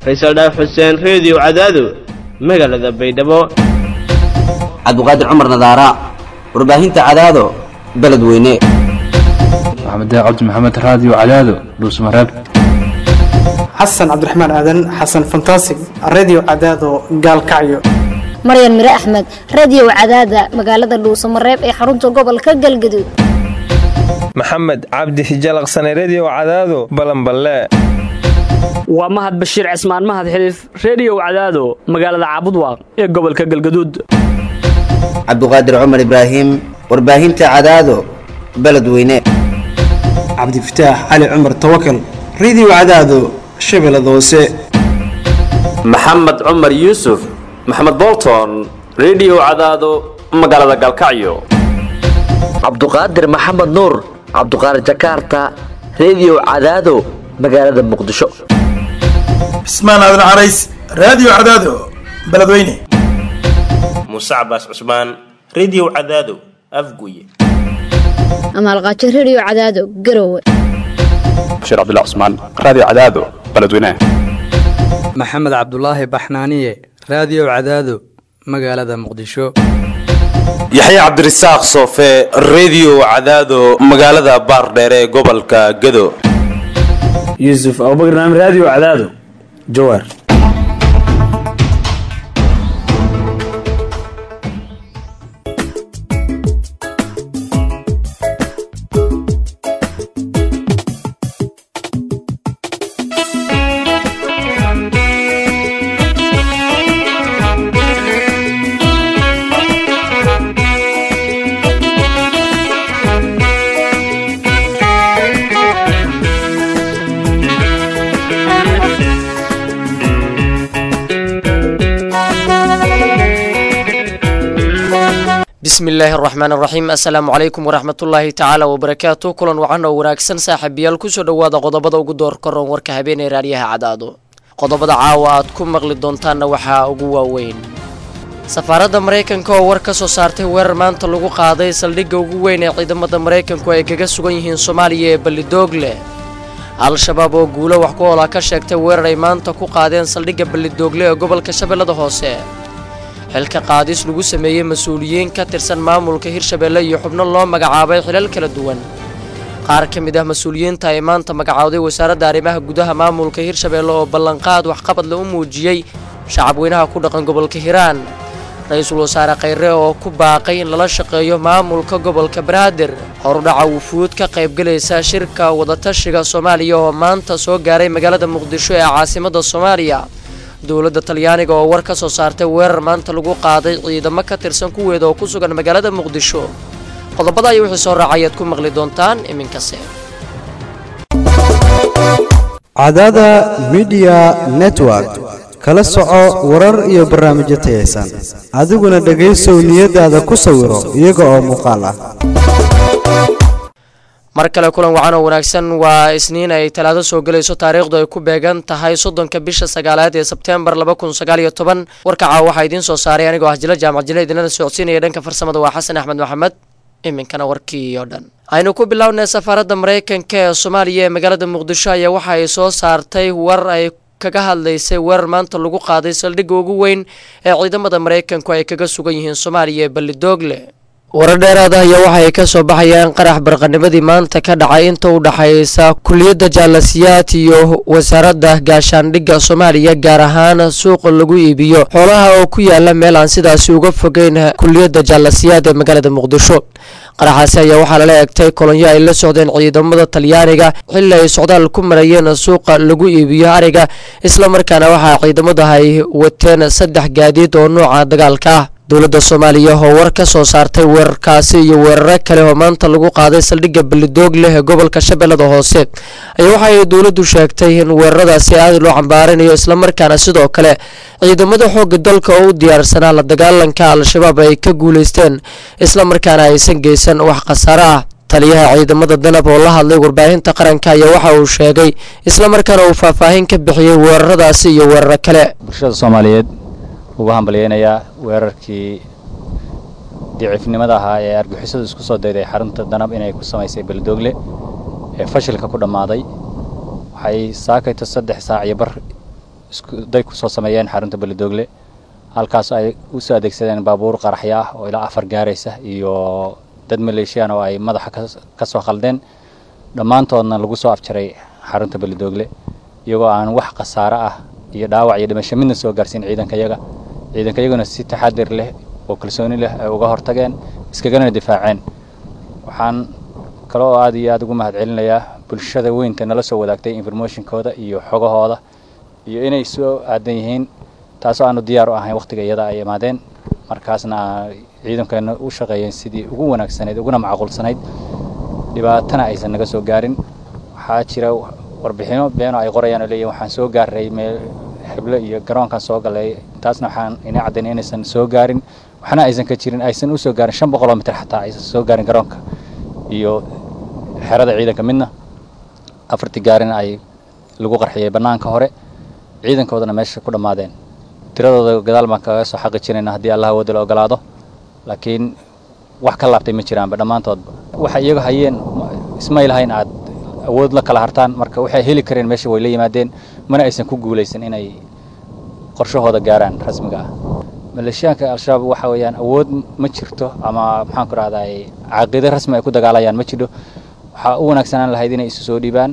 faysal dhaaf xuseen reediyo cadaado magaalada baydhabo cabdiqaadir cumar nadaara warbaahinta cadaado beledweyne maxamed cabdi maxamed raadiyo cadaado dhuusmareeb xasan cabdiraxmaan aadan xasan fantasig radio cadaado gaalkacyo maryan mire axmed radiyow cadaada magaalada dhuusamareeb ee xarunta gobolka galgaduud maxamed cabdi hijalaqsane rediyow cadaado balanballe waa mahad bashiir cismaan mahad xiliif rediyow cadaado magaalada caabudwaaq ee gobolka galgaduud cabdiqaadir cumar ibraahim warbaahinta cadaado beledweyne cabdifataax cali cumar tawakal radio cadaado shabeellada hoose maxamed cumar yuusuf maxamed bolton rediyow cadaado magaalada galkacyo cabduqaadir maxamed nuur cabduqaadir jakarta rediyow cadaado magaalada muqdisho cismaan aadan carays raadiyo cadaado beledweyne muuse cabaas cusmaan rediyow cadaado afguye amaalqaajo rediyo cadaado garowe bashiir cabdilla cusmaan raadiyo cadaado beledweyne maxamed cabdulaahi baxnaaniye raadiyo cadaado magaalada muqdisho yaxya cabdirasaaq soofe rediyo cadaado magaalada baardheere ee gobolka gado yuusuf abubakr naam raadiyo cadaado jawaar bismi illaahi araxmaan araxiim assalaamu calaykum waraxmatullaahi tacaala wabarakaatu kulan wacan oo wanaagsan saaxiibayaal kusoo dhowaada qodobada ugu door karoon warka habeenee raadiyaha cadaado qodobada caawa aad ku maqli doontaanna waxaa ugu waaweyn safaaradda maraykanka oo war ka soo saartay weerar maanta lagu qaaday saldhigga ugu weyn ee ciidamada maraykanku ay kaga sugan yihiin soomaaliya ee ballidoogle al-shabaab oo guulo wax ku oola ka sheegtay weerar ay maanta ku qaadeen saldhigga ballidoogle ee gobolka shabeellada hoose xilka qaadis lagu sameeyey mas-uuliyiin ka tirsan maamulka hirshabeelle iyo xubno loo magacaabay xilal kala duwan qaar ka mid ah mas-uuliyiinta ay maanta magacowday wasaaradda arrimaha gudaha maamulka hirshabeelle oo ballanqaad waxqabad la u muujiyey shacabweynaha ku dhaqan gobolka hiiraan ra-iisul wasaare khayre oo ku baaqay in lala shaqeeyo maamulka gobolka banaadir horudhaca wufuud ka qaybgelaysa shirka wadatashiga soomaaliya oo maanta soo gaaray magaalada muqdisho ee caasimadda soomaaliya dowladda talyaaniga oo war ka soo saartay weerar maanta lagu qaaday ciidamo ka tirsan kuweeda oo ku sugan magaalada muqdisho qodobada ay wixii soo raacayaad ku maqli doontaan iminkase cadada midiya network kala soco warar iyo barnaamijyo tayaysan adiguna dhegaysow niyadaada ku sawiro iyaga oo muuqaal ah mar kale kulan wacan oo wanaagsan waa isniin ay talaado soo gelayso taariikhdu ay ku beegan tahay soddonka bisha sagaalaad ee sebteembar laba kun sagaal iyo toban warkaca waxaa idiin soo saaray anigoo ah jilo jaamac jile idinlana socodsiinaya dhanka farsamada waa xasan axmed maxamed iminkana warkii oo dhan aynu ku bilownay safaaradda maraykanka ee soomaaliya ee magaalada muqdisho ayaa waxa ay soo saartay war ay kaga hadlaysay weerar maanta lagu qaaday saldhigga ugu weyn ee ciidamada maraykanku ay kaga sugan yihiin soomaaliya ee ballidoogle warar dheeraad ah ayaa waxa ay ka soo baxayaan qarax barqanimadii maanta ka dhacay inta u dhaxaysa kuliyadda jaalasiyaad iyo wasaaradda gaashaandhigga soomaaliya gaar ahaan suuqa lagu iibiyo xoolaha oo ku yaala meel aan sidaasi uga fogeyn kuliyadda jaalasiyaad ee magaalada muqdisho qaraxaasi ayaa waxaa lala egtay kolonyo ay la socdeen ciidamada talyaaniga xilli ay socdaal ku marayeen suuqa lagu iibiyo ariga islamarkaana waxaa ciidamadu ay wateen saddex gaadiid oo nooca dagaalka ah dowladda soomaaliya oo war ka soo saartay weerarkaasi iyo weeraro kale oo maanta lagu qaaday saldhigga ballidoog leh ee gobolka shabeellada hoose ayaa waxa ay dowladdu sheegtay in weeraradaasi aad loo cambaarinayo islamarkaana sidoo kale ciidamada xoogga dalka oo u diyaarsanaa la dagaalanka al-shabaab ay ka guulaysteen islamarkaana aysan geysan wax khasaare ah taliyaha ciidamada danab oo la hadlay warbaahinta qaranka ayaa waxa uu sheegay islamarkaana uu faahfaahin ka bixiyey weeraradaasi iyo weeraro kale bulshada soomaaliyeed ugu hambalyeynayaa weerarkii diciifnimada ahaa ee argixisadu isku soo dayday xarunta danab inay ku samaysay beledoogle ee fashilka ku dhammaaday waxay saakayto saddex saac iyo bar iskuday kusoo sameeyeen xarunta beledoogle halkaas ay usoo adeegsadeen baabuur qaraxyo ah oo ilaa afar gaaraysa iyo dad maleeshiyaan oo ay madaxa ka soo khaldeen dhammaantoodna lagu soo afjaray xarunta beledoogle iyagoo aan wax khasaare ah iyo dhaawac iyo dhimasho midna soo gaarsiin ciidankayaga ciidankayaguna si taxadir leh oo kalsooni leh ay uga hortageen iskagana difaaceen waxaan kale oo aad iyo aad ugu mahadcelinayaa bulshada weynta nala soo wadaagtay informationkooda iyo xogahooda iyo inay soo aadan yihiin taasoo aanu diyaar u ahayn wakhtiga iyada ay imaadeen markaasna ciidankeena u shaqeeyeen sidii ugu wanaagsanayd uguna macquulsanayd dhibaatana aysan naga soo gaarin waxaa jira warbixino beeno ay qorayaan oo leeyihin waxaan soo gaaray meel xiblo iyo garoonkan soo galay taasna waxaan ina caddaynay inaysan soo gaarin waxna aysan ka jirin aysan u soo gaarin shan boqoloo mitir xataa aysan soo gaarin garoonka iyo xerada ciidanka midna afartii gaarin ay lagu qarxiyey bannaanka hore ciidankoodana meesha ku dhammaadeen tiradooda gadaal baan kaga soo xaqi jirayna haddii allah wada la ogolaado laakiin wax ka laabtay ma jiraanba dhammaantoodba waxay iyaga hayeen ismay lahayn aad awood la kala hartaan marka waxay heli kareen meesha way la yimaadeen mana aysan ku guulaysan inay qorshahooda gaaraan rasmiga ah maleeshiyaanka al-shabaab waxa weeyaan awood ma jirto ama maxaan ku rahday caqiide rasmi ay ku dagaalayaan ma jidho waxaa u wanaagsanaan lahayd inay isu soo dhiibaan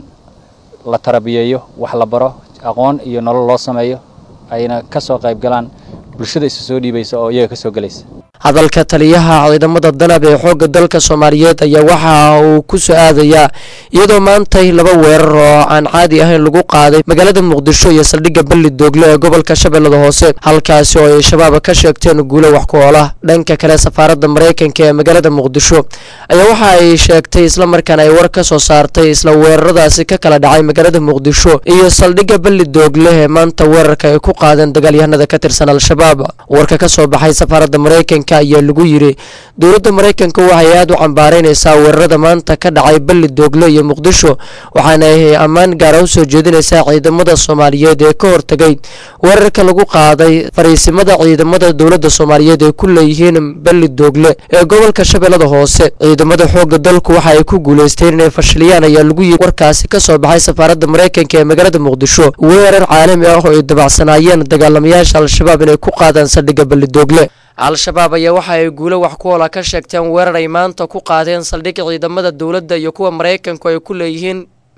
la tarabiyeeyo wax la baro aqoon iyo nolol loo sameeyo ayna ka soo qayb galaan bulshada isu soo dhiibaysa oo iyaga ka soo gelaysa hadalka taliyaha ciidamada danab ee xoogga dalka soomaaliyeed ayaa waxa uu ku soo aadayaa iyadoo maantay laba weerar oo aan caadi ahayn lagu qaaday magaalada muqdisho iyo saldhigga balli doogle ee gobolka shabeellada hoose halkaasi oo ay shabaab ka sheegteen guulo wax ku oola dhanka kale safaaradda maraykanka ee magaalada muqdisho ayaa waxa ay sheegtay islamarkaana ay war ka soo saartay isla weeraradaasi ka kala dhacay magaalada muqdisho iyo saldhigga balli doogle ee maanta weerarka ay ku qaadeen dagaalyahanada ka tirsan al-shabaab warka ka soo baxay safaaradda maraykanka ayaa lagu yiri dowladda maraykanka waxay aada u cambaaraynaysaa weerarada maanta ka dhacay balli doogle iyo muqdisho waxaana ay ammaan gaara u soo jeedinaysaa ciidamada soomaaliyeed ee ka hortagay weerarka lagu qaaday fariisimada ciidamada dowladda soomaaliyeed ee ku leeyihiin balli doogle ee gobolka shabeellada hoose ciidamada xoogga dalku waxa ay ku guulaysteen inay fashiliyaan ayaa lagu yiri warkaasi ka soo baxay safaaradda maraykanka ee magaalada muqdisho weerar caalami ah oo ay dabacsanaayeen dagaalamayaasha al-shabaab inay ku qaadaan saldhigga balli doogle al-shabaab ayaa waxa ay guulo wax ku oola ka sheegteen weerar ay maanta ku qaadeen saldhig ciidamada dowladda iyo kuwa maraykanku ay ku leeyihiin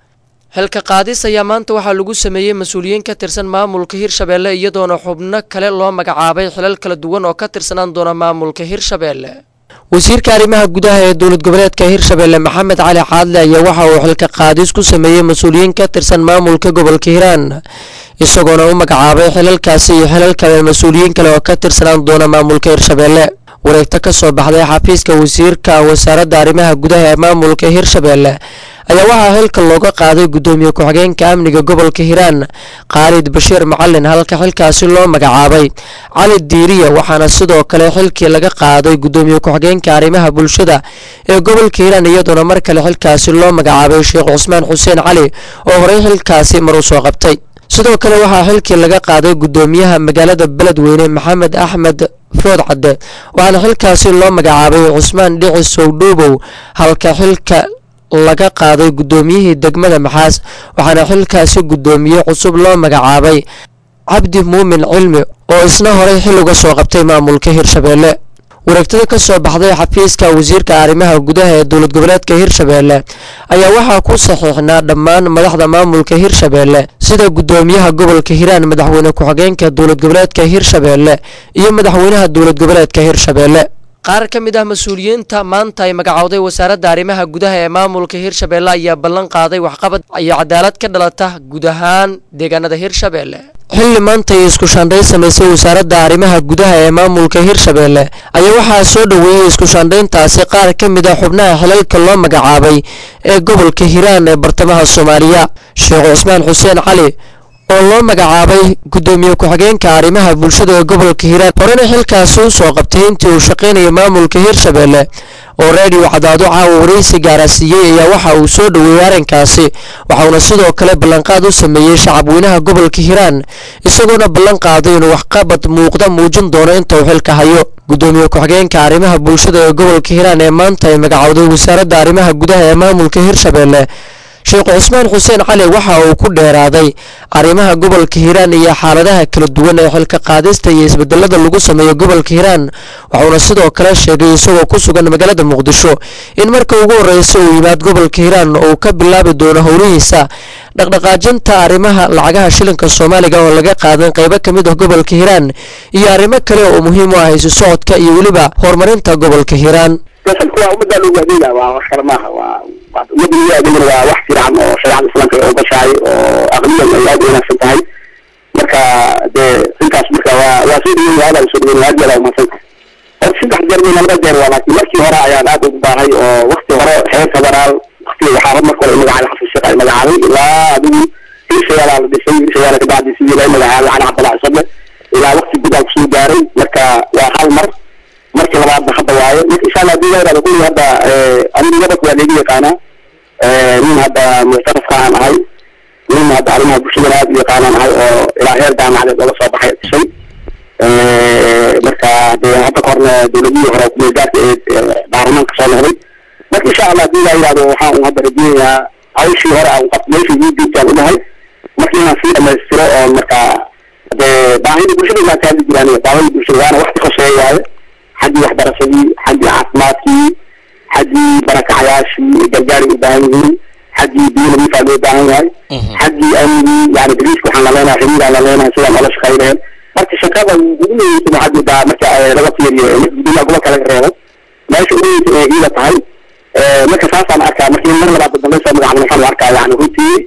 xilka qaadis ayaa maanta waxaa lagu sameeyey mas-uuliyiin ka tirsan maamulka hirshabeelle iyadoona xubno kale loo magacaabay xilal kala duwan oo ka tirsanaan doona maamulka hirshabeelle wasiirka arrimaha gudaha ee dowlad goboleedka hirshabeelle maxamed cali caadle ayaa waxa uu xilka qaadis ku sameeyey mas-uuliyiin ka tirsan maamulka gobolka hiiraan isagoona u magacaabay xilalkaasi iyo xilal kale mas-uuliyiin kale oo ka tirsanaan doona maamulka hirshabeelle wareegto ka soo baxday xafiiska wasiirka wasaaradda arrimaha gudaha ee maamulka hirshabeelle ayaa waxaa xilka looga qaaday guddoomiye ku-xigeenka amniga gobolka hiiraan khaalid bashiir macalin halka xilkaasi loo magacaabay cali diiriya waxaana sidoo kale xilkii laga qaaday guddoomiye ku-xigeenka arrimaha bulshada ee gobolka hiiraan iyadoona mar kale xilkaasi loo magacaabay sheekh cusmaan xuseen cali oo horey xilkaasi mar u soo qabtay sidoo kale waxaa xilkii laga qaaday guddoomiyaha magaalada beledweyne maxamed axmed food cadde waxaana xilkaasi loo magacaabay cusmaan dhici sowdhuubow halka xilka laga qaaday guddoomiyihii degmada maxaas waxaana xilkaasi guddoomiye cusub loo magacaabay cabdi muumin cilmi oo isna horey xil uga soo qabtay maamulka hirshabeelle wareegtada ka soo baxday xafiiska wasiirka arrimaha gudaha ee dowlad goboleedka hirshabeelle ayaa waxaa ku saxiixnaa dhammaan madaxda maamulka hirshabeelle sida guddoomiyaha gobolka hiiraan madaxweyne ku-xigeenka dowlad goboleedka hirshabeelle iyo madaxweynaha dowlad goboleedka hirshabeelle qaar ka mid ah mas-uuliyiinta maanta ay magacowday wasaaradda arrimaha gudaha ee maamulka hirshabeelle ayaa ballan qaaday waxqabad iyo cadaalad ka dhalata guud ahaan deegaanada hirshabeelle xilli maanta ay isku shaandhayn samaysay wasaaradda arrimaha gudaha ee maamulka hirshabeelle ayaa waxaa soo dhoweeyey isku shaandhayntaasi qaar ka mid ah xubnaha xilalka loo magacaabay ee gobolka hiiraan ee bartamaha soomaaliya sheekh cusmaan xuseen cali oo loo magacaabay guddoomiye ku-xigeenka arrimaha bulshada ee gobolka hiiraan horena xilkaasi u soo qabtay intii uu shaqaynayay maamulka hirshabeelle oo reediyo cadaado caawa waraysi gaarasiiyey ayaa waxa uu soo dhoweeyey arrinkaasi waxauna sidoo kale ballanqaad u sameeyey shacabweynaha gobolka hiiraan isagoona ballan qaaday inuu waxqabad muuqda muujin doono inta uu xilka hayo guddoomiye ku-xigeenka arrimaha bulshada ee gobolka hiiraan ee maanta ay magacowday wasaaradda arrimaha gudaha ee maamulka hirshabeelle sheekh cusmaan xuseen cali waxa uu ku dheeraaday arrimaha gobolka hiiraan iyo xaaladaha kala duwan ee xilka qaadista iyo isbedelada lagu sameeyo gobolka hiiraan waxuuna sidoo kale sheegay isagoo ku sugan magaalada muqdisho in marka ugu horreysa uu yimaad gobolka hiiraan uu ka bilaabi doono howlihiisa dhaqdhaqaajinta arrimaha lacagaha shilinka soomaaliga oo laga qaadan qaybo ka mid ah gobolka hiiraan iyo arrimo kale oo muhiim u ah isu socodka iyo weliba horumarinta gobolka hiiraan kuwa ummadda loogu adeega waa wax kale maaha waa ummadda loogu adeegana waa wax fiican oo shareecada islaamka ay ogashahay oo aqliyan ay aad u wanaagsan tahay marka dee intaas marka waa waa soo dhaweyn aad aan soo dhaweyn aad yaala umahadsan tahay horta saddex jeer min laba jeer waa laakiin markii hore ayaan aad ugu baahay oo wakti hore xeer federaal wakti waxaa marka hore magacaabay xasan sheekh ay magacaabay ilaa adigu hirshayaala la dhisay hirshayaala kabacdi sidii loo magacaabay cali cabdallah isabe ilaa wakti gudaal kusoo gaaray marka waa hal mar markii labaadna hadda waaye marka insha allah hadii la yidhahdo kulli hadda anigu gobolka waa leegi yaqaanaa nin hadda muctarafka aan ahay nin hadda arrimaha bulshadana aad u yaqaanaan ahay oo ilaa heer jaamacadeed ooga soo baxay dhisay marka dee hadda ka horna dowladihii hore kumeelgaarka ee baarlamaanka soo noqday marka insha allah hadii la yidhahdo waxaan hadda rajeynayaa hawshii hore aan qabto meeshii ii joogtaan unahay marka inaan sii dhamaystiro oo marka dee baahida bulshada waa kaadi jiraan baahida bulshada waana wax kasheeya waaye xaggii waxbarashadii xaggii caafimaadkii xaggii barakacayaashii gargaari u baahan yihiin xaggii biyo nadiifaa loo baahan yahay xaggii amnigii yani bariiska waxaan la leenahay xiriiraan la leenahay sidaan noola shaqayneen marka shaqada ugu muhiimsan waxaad moodaa marka laga fiiriyo guddoomiyaha gobolka laga reebo meesha ugu muhiimsan ee iida tahay marka saasaan arkaa marka in mar labaad dambe soo magacaabay waxaan u arkaa yani runtii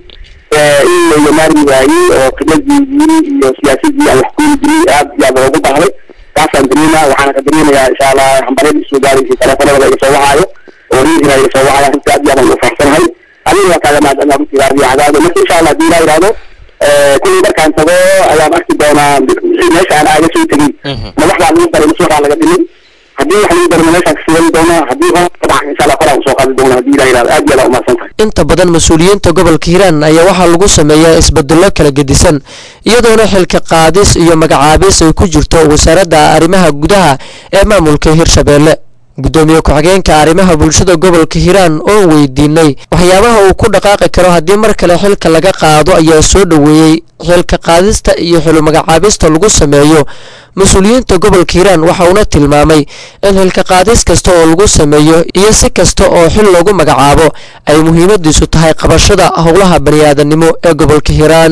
in la yamaari waayey oo qibadiidii iyo siyaasadii aan wax kuuli jirin aad iyo aad loogu baahday taasaan dareemaa waxaana ka dareemayaa insha allah hambaryada isoo gaaraysa teleefanada iga soo wacaayo oo riihiga iga soo wacaya runtii aad iyo aad aan u faraxsanahay adiga waa kaaga mahadcelina runtii raadiyo cadaado marka insha allah hadii laa yidhahdo kullii markaan tago ayaan arki doonaa meesha aan aaga soo tegin ma wax baa lagu daray mise waxaa laga dhimin haddii wax lagu darana meeshaan kasiilan doonaa haddii hor dhaca insha allah koraan usoo qaadi doona hadii laa yidhahdo aad iyo aad aa umahadsan tahay inta badan mas-uuliyiinta gobolka hiiraan ayaa waxaa lagu sameeyaa isbedello kala gedisan iyadoona xilka qaadis iyo magacaabis ay ku jirto wasaaradda arrimaha gudaha ee maamulka hirshabeelle guddoomiye ku-xigeenka arrimaha bulshada gobolka hiiraan oon weydiinay waxyaabaha uu ku dhaqaaqi karo haddii mar kale xilka laga qaado ayaa soo dhoweeyey xilka qaadista iyo xilu magacaabista lagu sameeyo mas-uuliyiinta gobolka hiiraan waxa uuna tilmaamay in xilka qaadis kasta oo lagu sameeyo iyo si kasta oo xil loogu magacaabo ay muhiimadiisu tahay qabashada howlaha baniaadanimo ee gobolka hiiraan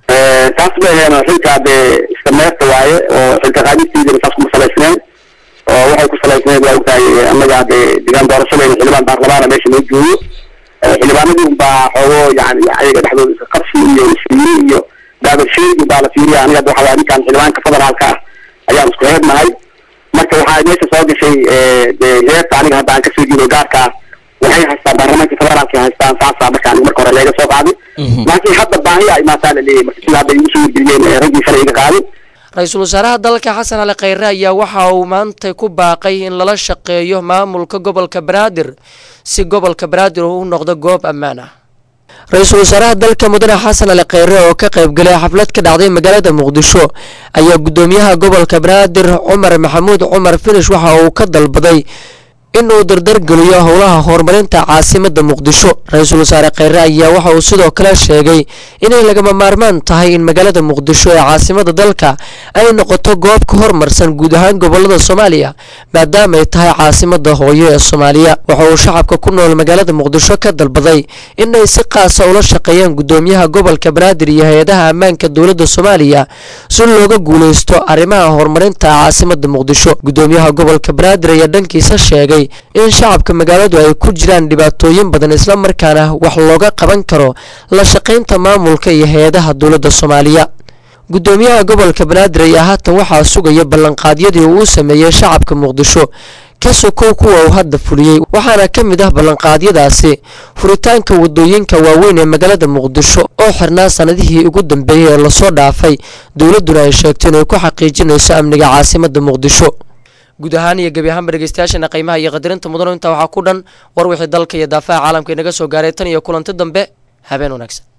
taas ma aheen xilka dee iska meerta waaye oo xilka qaadistiidana saas kuma salaysneen oo waxay ku salaysneed waa ogtahay annaga dee degaan doorashadeena xildhibaan baarlamaana meesha noo joogo xildhibaanadii unbaa xoogo yani ayaga dhexdooda iska qabsi iyo isfiiri iyo daabasheegi baa la fiiriya aniga hadda waxaa ninkan xildhibaanka federaalka ah ayaan isku heednahay marka waxaa meesha soo gashay dee heerta aniga hadda aan kasoo jeedo gaarka ah waxay haystaan baarlamaanka federaalka haystaan saasaa marka aniga marka hore leega soo qaaday laakiin hadda baahi a imaataa la leeyahay marka sida hadda igu soo wargeliyeen raggii shalay iga qaaday ra-iisul wasaaraha dalka xasan ali khayre ayaa waxa uu maanta ku baaqay in lala shaqeeyo maamulka gobolka banaadir si gobolka banaadir uu u noqdo goob ammaan ah ra-iisul wasaaraha dalka mudane xasan ali khayre oo ka qaybgalay xaflad ka dhacday magaalada muqdisho ayaa guddoomiyaha gobolka banaadir cumar maxamuud cumar finish waxa uu ka dalbaday in uu dardargeliyo howlaha horumarinta caasimada muqdisho ra-iisul wasaare khayre ayaa waxa uu sidoo kale sheegay inay lagama maarmaan tahay in magaalada muqdisho ee caasimada dalka ay noqoto goob ka hormarsan guud ahaan gobolada soomaaliya maadaama ay tahay caasimada hooyo ee soomaaliya waxa uu shacabka ku nool magaalada muqdisho ka dalbaday inay si qaasa ula shaqeeyaan guddoomiyaha gobolka banaadir iyo hay-adaha ammaanka dowladda soomaaliya si looga guuleysto arrimaha horumarinta caasimada muqdisho guddoomiyaha gobolka banaadir ayaa dhankiisa sheegay in shacabka magaaladu ay ku jiraan dhibaatooyin badan isla markaana wax looga qaban karo la shaqaynta maamulka iyo hay-adaha dowladda soomaaliya guddoomiyaha gobolka banaadir ayaa haatan waxaa sugaya ballanqaadyadii uu sameeyey shacabka muqdisho ka sokow kuwa uu hadda fuliyey waxaana ka mid ah ballanqaadyadaasi furitaanka wadooyinka waaweyn ee magaalada muqdisho oo xirnaa sanadihii ugu dambeeyey ee lasoo dhaafay dowladduna ay sheegto inay ku xaqiijinayso amniga caasimada muqdisho guud ahaan iyo gebi ahaanba dhegeystayaashana qiimaha iyo qadarinta mudano intaa waxaa ku dhan war wixii dalka iyo daafaha caalamka inaga soo gaaray tan iyo kulanti dambe habeen wanaagsan